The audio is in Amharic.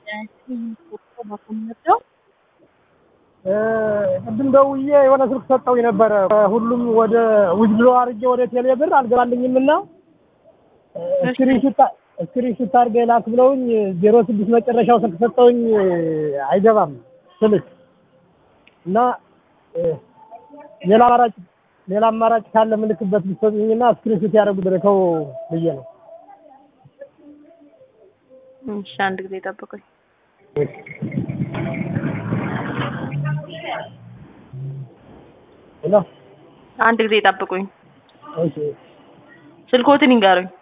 ቅድም ደውዬ የሆነ ስልክ ሰጠው ነበረ። ሁሉም ወደ ውጅሎ አድርጌ ወደ ቴሌ ብር አልገባልኝም እና ስክሪንሹት አድርገህ ላክ ብለውኝ ዜሮ ስድስት መጨረሻው ስልክ ሰጠውኝ አይገባም ስልክ እና ሌላ አማራጭ ሌላ አማራጭ ካለ ምልክበት ብትሰጡኝና ስክሪንሹት ያደረጉት ልከው ብዬ ነው። እሺ አንድ ጊዜ ጠብቁኝ። ሄሎ አንድ ጊዜ ጠብቁኝ። እሺ ስልኮትን ይንገሩኝ።